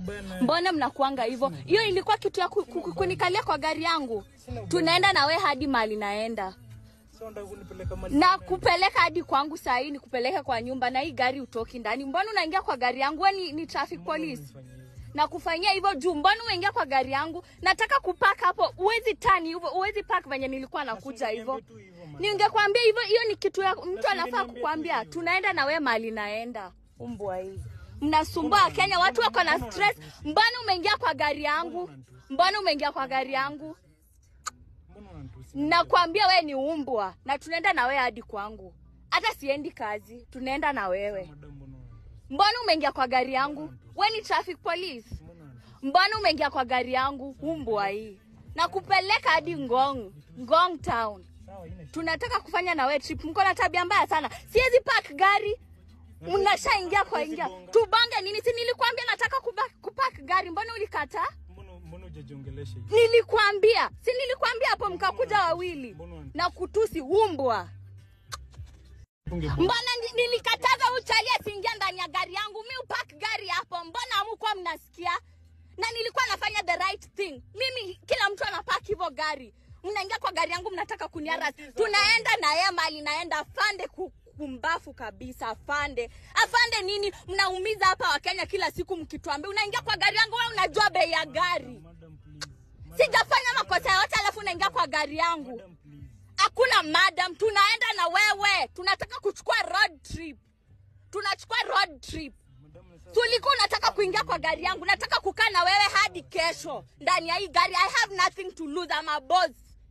ubaya naye. mbona mnakuanga hivyo hiyo ilikuwa kitu ya ku- ku- kunikalia kwa gari yangu tunaenda na we hadi mali naenda Sasa unataka kunipeleka mali na gani? kupeleka hadi kwangu saa hii nikupeleke kwa nyumba na hii gari utoki ndani mbona unaingia kwa gari yangu we ni, ni traffic police Unifanyia hivyo. na kufanyia hivyo juu mbona umeingia kwa gari yangu nataka kupak hapo uwezi tani hivyo uwezi pak venye nilikuwa nakuja hivyo Niambie tu hivyo, man. ningekwambia hivyo hiyo ni kitu ya mtu anafaa niambie tu kukwambia hivyo. tunaenda na we mali naenda umbwa hii mnasumbua Kenya watu wako na stress mbona umeingia kwa gari yangu mbona umeingia kwa gari yangu Mbona unanitusi? nakwambia we ni umbwa na tunaenda na wewe hadi kwangu hata siendi kazi tunaenda na wewe Madam, mbona unanitusi? mbona umeingia kwa gari yangu we ni traffic police Mbona unanitusi? mbona umeingia kwa gari yangu umbwa hii na kupeleka hadi ngong ngong town Sawa, ine. tunataka kufanya na wewe trip mko na tabia mbaya sana siwezi park gari mnashaingia kwa ingia tubange nini si nilikwambia nataka kuba- kupark gari mbona ulikataa Mbona mbona hujajiongelesha hivi? nilikwambia si nilikwambia hapo mkakuja wawili na kutusi umbwa Unge- mbona ni- nilikataza uchali asiingia ndani ya gari yangu mi upak gari hapo mbona amukuwa mnasikia na nilikuwa nafanya the right thing mimi kila mtu anapak hivyo gari mnaingia kwa gari yangu mnataka kuniaras tunaenda na yeye mali naenda afande ku- kumbafu kabisa afande afande nini mnaumiza hapa wakenya kila siku mkituambia unaingia kwa gari yangu we unajua bei ya gari Madam, please. sijafanya makosa yote alafu unaingia kwa gari yangu Madam, please. hakuna madam tunaenda na wewe tunataka kuchukua road trip tunachukua road trip Madam, sasa- tulikuwa unataka kuingia kwa gari yangu nataka kukaa na wewe hadi kesho ndani ya hii gari i have nothing to lose I'm a boss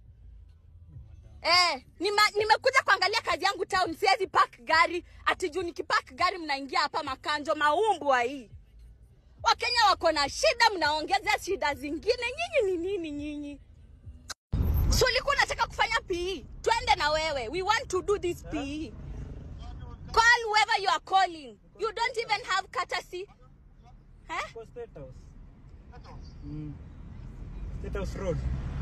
Eh, nima- nimekuja kuangalia kazi yangu town siwezi park gari ati juu nikipark gari mnaingia hapa makanjo maumbwa hii wakenya wako na shida mnaongeza shida zingine nyinyi ni nini nyinyi so ulikuwa unataka kufanya pe twende na wewe we want to do this pe call whoever you are calling you don't even have courtesy eh? Kwa State House. Mm. State House Road.